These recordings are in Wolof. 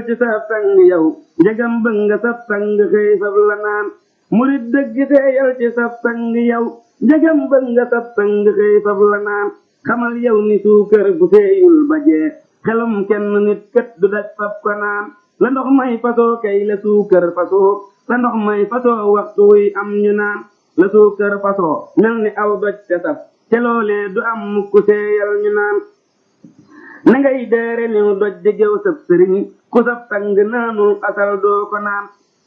ci sa sang yow njëgam bëgg nga sa sang xëy fab la naan murit dëgg teeyal ci sa sang yow njëgam bëgg nga sa sang xëy fab la naan xamal yow ni suukar bu seeyul ba jee xelum kenn nit kët du daj fab ko naan la ndox may fasoo kay la suukar fasoo la ndox may fasoo waxtu wuy am ñu naan la suukar fasoo mel ni aw doj te saf te loolee du am mukk seeyal ñu naan na ngay deere niw doj di géw sab sëriñ ku sab sang naanul asal doo ko naan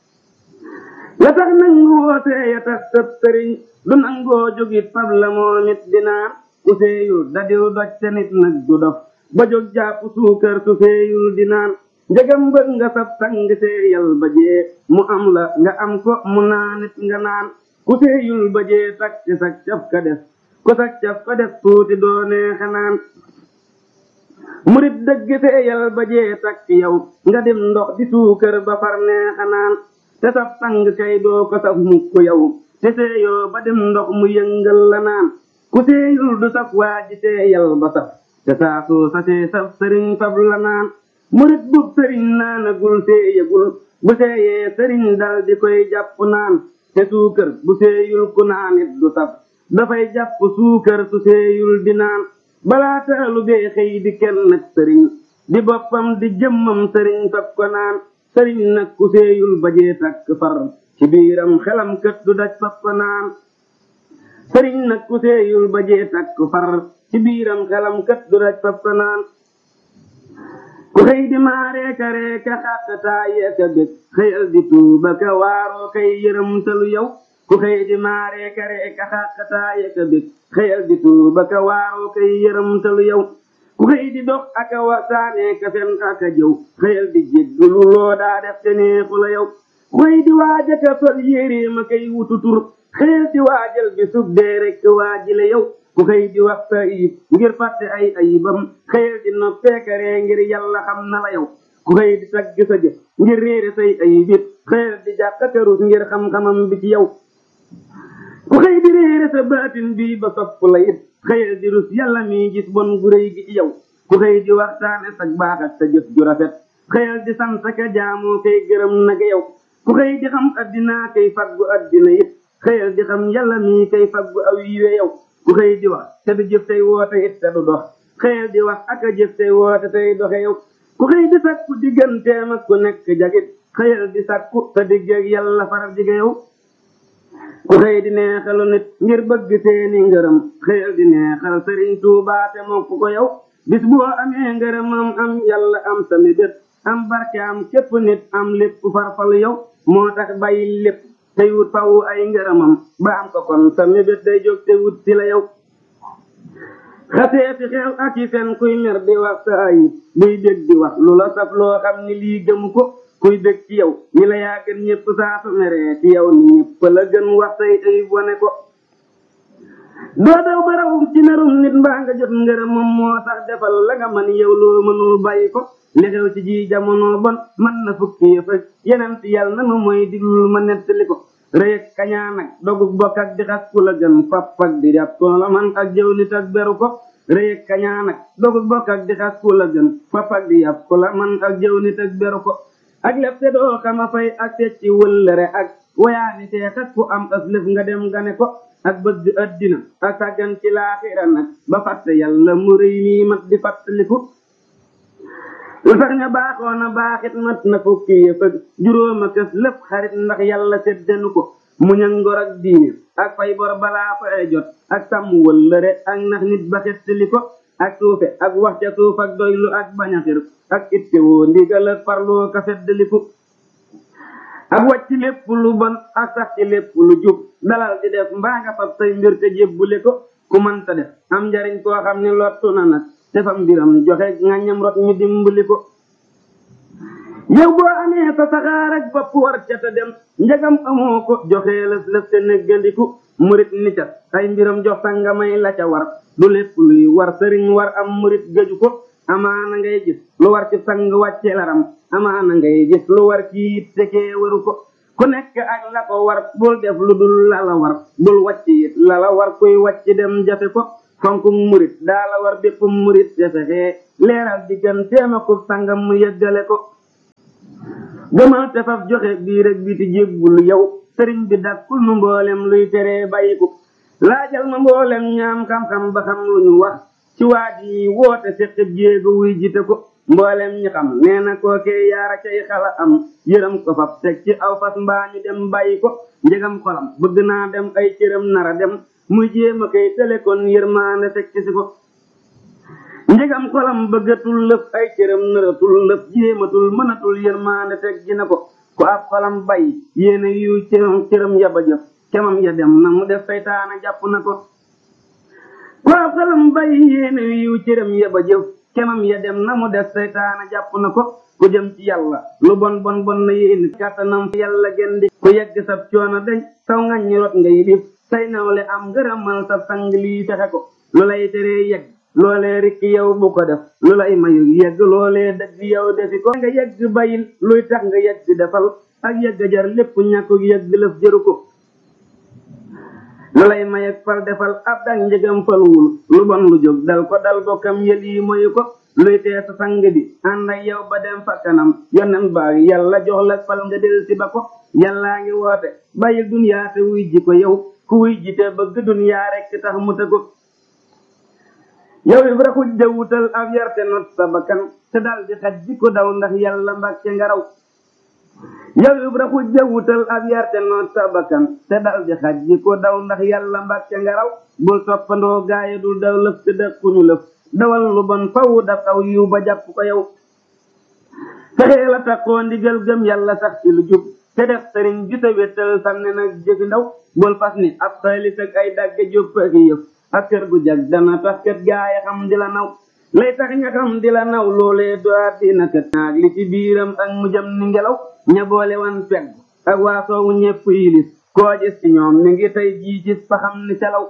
la tax nangu woo seeya tax sab sëriñ du nangoo jógit fab la moo nit di naan ku seeyul dadiw doj te nit nag du dof ba jóg jàpp suukar su seeyul di naan njëgam bëgg nga sab sang seeyal ba jee mu am la nga am ko mu naanit nga naan ku seeyul ba jee tak ci sak caf ka def ku sak caf ka def tuuti doo neexe naan murit dëgg seeyal ba jee tak ci yow nga dem ndox di suukar ba far neexe naan te sab sang kay doo ko saf mukk yow te seeyoo ba dem ndox mu yëngal la naan ku seeyul du saf waa ji seeyal ba saf te saa soo sasee saf sëriñ fab la naan murit bu sëriñ naanagul seeyagul bu seeyee sëriñ dal di koy jàpp naan te suukar bu seeyul ku naanit du saf dafay jàpp suukar su seeyul di naan balaa taalu bee xëy di kenn nag sëriñ di boppam di jëmmam sëriñ fab ko naan sëriñ nag ku seeyul bajee takk far ci biiram xelam kët du daj fab ko naan sëriñ nag ku seeyul bajee takk far ci biiram xelam kët du daj fab ko naan ku xëy di maareeka reeka xàttataayeka bég xëyal di tuuba ka waaroo kay yërëm talu yow ku xëy di maareeka reeka xàttataayeka bég xëyal di tuuba ka waaroo kay yërëm talu yow ku xëy di dox aka waxtaanee ka fen aka jëw xëyal di jéggalu loo daa def te neexu la yow ku xëy di waaja ka sol yéree ma kay wutu tur xëyal di waajal bi sub dee rek waaji la yow ku xëy di wax sa ayib ngir fàtte ay ayibam xëyal di noppeekaree ngir yàlla xam na la yow ku xëy di tagg sa jëf ngir réere say ayibit xëyal di jàkkakarus ngir xam-xamam bi ci yow ku xëy di réere sa baatin bii ba sopp la it xëyal di rus yàlla mi gis bon gu rëy gi ci yow ku xëy di waxtaane sa baax ak sa jëf ju rafet xëyal di sant ka jaamoo kay gërëm naka yow ku xëy di xam addinaa kay faggu addina it xëyal di xam yàlla mi kay faggu aw yiwe yow ku xëy di wax te du jëf tey woote it te du dox xëyal di wax ak a jëf tey woote tey doxe yow ku xëy di sakku digganteem ak ku nekk jagit xëyal di sakku te diggeeg yàlla faral jige yow ku xëy di neexalu nit ngir bëgg seeni ngërëm xëyal di neexal sëriñ Tuubaa te mokk ko yow bis boo amee ngërëmam am yàlla am sa mébét am barke am képp nit am lépp farfalu yow moo tax bàyyi lépp tey wut faw ay ngërëmam ba am ko kon sa mébét day jóg te wut si la yow xasee fi xew ak yi fen kuy mer di wax sa ayib buy dégg di wax lu la saf loo xam ni lii gëmu ko kuy dégg ci yow ñi la yaa gën ñëpp saa su meree ci yow ni ñëpp la gën wax say ayib wane ko doo daw barawum ci merum nit mbaa nga jot ngërëmam moo tax defal la nga man yow loo mënul bàyyi ko li xew ci ji jamono bon man na fukki yëf ak yeneen ci yàlla nanu mooy diglul ma nettali ko rëy ak kañaan ak dogug bokk ak di xas ku la gën fap ak di def ko la man ak jëw nit ak beru ko rëy ak kañaan ak dogug bokk ak di xas ku la gën fap ak di yàpp ku la man ak jëw nit ak beru ko ak lef te doo xama fay ak secci wëllëre ak wayaani seex ak ku am as lëf nga dem gane ko ak bëgg addina ak sàggan ci laaxira nag ba fàtte yàlla mu rëy nii mat di fàttaliku lu sax nga baaxoon a baaxit mat na fukki yëf ak juróoma kës lépp xarit ndax yàlla seddenu ko muñ ak ngor ak diine ak fay bor balaa fay jot ak sàmm wëllëre ak nax nit ba xettali ko ak suufe ak wax ca suuf ak doylu ak bañaxir ak ittewoo ndigal ak farloo ka feddaliku ak wàcc lépp lu bon ak sax ci lépp lu jub dalal di def mbaa nga fab say mbir te jébbule ko ku mënta def am njariñ koo xam ne lottu na nag defam mbiram joxe ngañam rot ñu dimbali ko yow boo amee sa saxaar ak bopp war ca te dem njagam amoo ko joxe lëf lëf te neggandiku murit ni ca ay mbiram jox sa nga may la ca war du lépp luy war sëriñ war am murit gëju ko amaana ngay gis lu war ci sang wàcce laram amaana ngay gis lu war ci it tekee waru ko ku nekk ak la ko war bul def lu dul la la war bul wàcc it la la war kuy wàcc dem jafe ko fonk murit daa la war bépp murit te fexe leeral digganteem ak sangam mu yëggale ko gëmal te faf joxe biir ak biti jébbul yow sëriñ bi dakkul nu mboolem luy teree bàyyiku laajal ma mboolem ñaam xam-xam ba xam lu ñu wax ci waaj yi woote seqib jéego wuy jite ko mboolem ñi xam nee na kookee yaara cay xala am yërëm ko fab teg ci aw fas mbaa ñu dem bàyyi ko njëgam xolam bëgg naa dem ay cëram nara dem muy jéem a koy tële kon yërmaande teg ci si ko njëgam xolam bëggatul lëf ay cëram nëratul lëf jéematul mënatul yërmaande teg gi na ko ku ab xolam bay yéene yu cëram cëram yaba jëf kemam ya dem na mu def saytaana jàpp na ko ku ab xolam bay yéene yu cëram yaba jëf kemam ya dem na mu def saytaana jàpp na ko ku jëm ci yàlla lu bon bon bon na yéene kàttanam yàlla gendi ku yegg sab coono dañ saw ngañ rot ngay lif say nawle am ngërëmal sa sang lii fexe ko lu lay teree yegg loolee rikk yow bu ko def lu lay mayu yegg loolee dëgg yow defi ko nga yegg bayil luy tax nga yegg defal ak yegg jar lépp ñàkku yegg lëf jëru ko lu lay may ak fal defal ab dak njëgam falwul lu bon lu jóg dal ko dal bokkam yël yi moyu ko luy tee sa sang bi ànd ak yow ba dem fa kanam yonen baag yàlla jox la fal nga del si ba ko yàllaa ngi woote bàyyil dunyaa te wuy ji ko yow ku wuy ji te bëgg dunyaa rekk tax mu te ko yow ibra xujja wutal ab yarte not sa bakkan te dal di xaj ji ko daw ndax yàlla mbàkke nga raw yow ibra xujja wutal ab yarte not sa bakkan te dal di xaj ji ko daw ndax yàlla mbàkke nga raw bul toppandoo gaaye dul daw lëf te dëkkuñu lëf dawal lu bon faw daf aw yiw ba jàpp ko yow fexee la taxoo ndigal gëm yàlla sax ci lu jub te def sëriñ bi sa wéttal sànne nag jëfi ndaw bul fas ni ab xaalis ak ay dagge jópp ak yëf ak kër gu jag dana tax kat gaaya xam di la naw lay tax ña xam di la naw loolee doaat dina kat naag li ci biiram ak mu jëm ni ngelaw ña boole wan pegg ak waa soowu ñepp yilis koo gis ci ñoom mi ngi tey jii gis fa xam ni calaw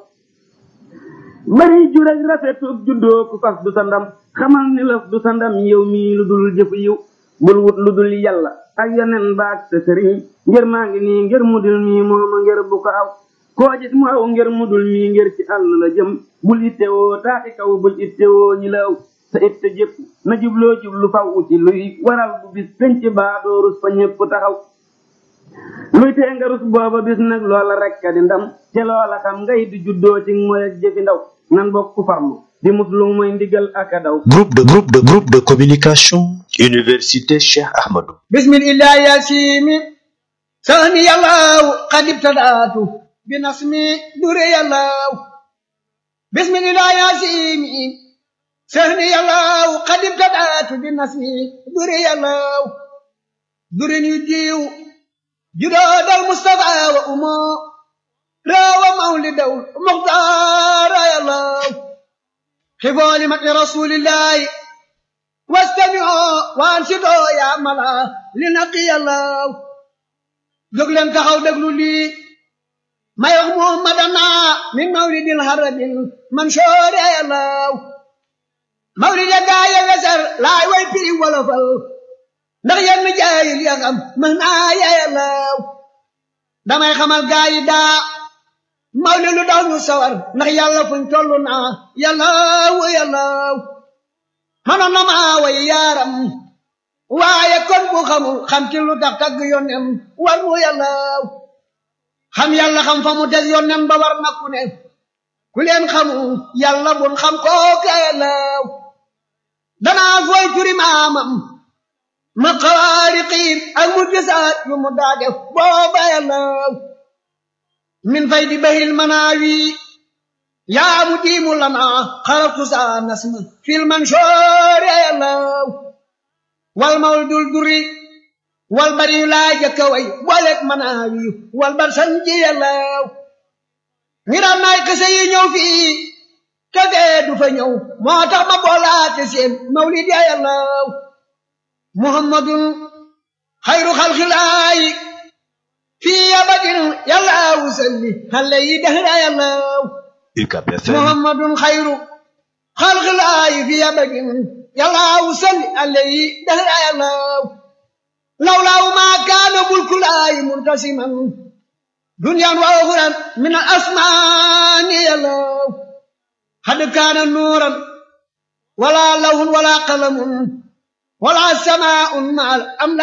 bari jur ak rafetug juddoo ku fas du sa ndam xamal ni lëf du sa ndam yow mii lu dul jëfu yiw bul wut lu dul yàlla ak yonen baag sa sëriñ ngir maa ngi nii ngir mu dul mii mooma ngir bu ko aw koo gis mu aw ngir mu dul mii ngir ci àll la jëm bul ittewoo taati kaw bul ittewoo ñi la aw sa itte jëpp na jubloo jublu faw ci luy waral bu bis penc baa doo rus fa ñépp taxaw luy tee nga rus booba bis nag loola rekk di ndam te loola xam ngay di juddoo ci mooy ak jëfi ndaw nan bokk farlu di muslu mooy ndigal ak a daw Groupe de groupe de groupe de communication Université Cheikh Ahmadou bismillah yasimi sani yallahu qad ibtadatu binasmi dure yallahu bismillah yasimi sani yallahu qad ibtadatu binasmi dure yallahu dure ñu diw judoodal mustafa wa umo rawa mawlidaw muxtaara yallahu xifoo li mati rasulillahi wastami'oo waansidoo yaa mala li naqi yàllaw jóg leen taxaw déglu lii may wax muhammadana min mawlidil harabil mansoori yàllaw mawlid ya gaaya weser laay way piri wolofal ndax yenn jaayil ya xam mën naa ya yàllaw damay xamal gaayi daa mawlid lu daw ñu sawar ndax yàlla fuñ tollu naa yàllaw yàllaw mënoon na maa way yaaram waaye kon bu xamul xam ci lu tax tagg yónnem war mu yàllaaw xam yàlla xam fa mu des yónnem ba war na ku ne ku leen xamul yàlla bun xam kooka yàllaaw danaa fooy turi maamam ma xawaariqiin ak mu gisaat yu mu daa def booba yàllaaw min fay di bahil manaawi yaa mu diimu lana xaraftu saa nasma fil mansoori yàllaw wal mawlidul duri wal bari laa jëkka way booleeg manaawi wal bar sanji yàllaw ngiraan naay kese yi ñëw fii te fee du fa ñëw moo tax ma boolaate seen mawlid ya yàllaw muhammadun xayru xalxilaayi fii abadin yàllaw salli xale yi dehra yàllaw UCAB FM محمد خير خلق الله في أبد يلا وصل عليه دهر الله لولا ما كان ملك الله منتسما دنيا وأخرى من الأسمان يلا قد كان نورا ولا لون ولا قلم ولا سماء مع الأملاك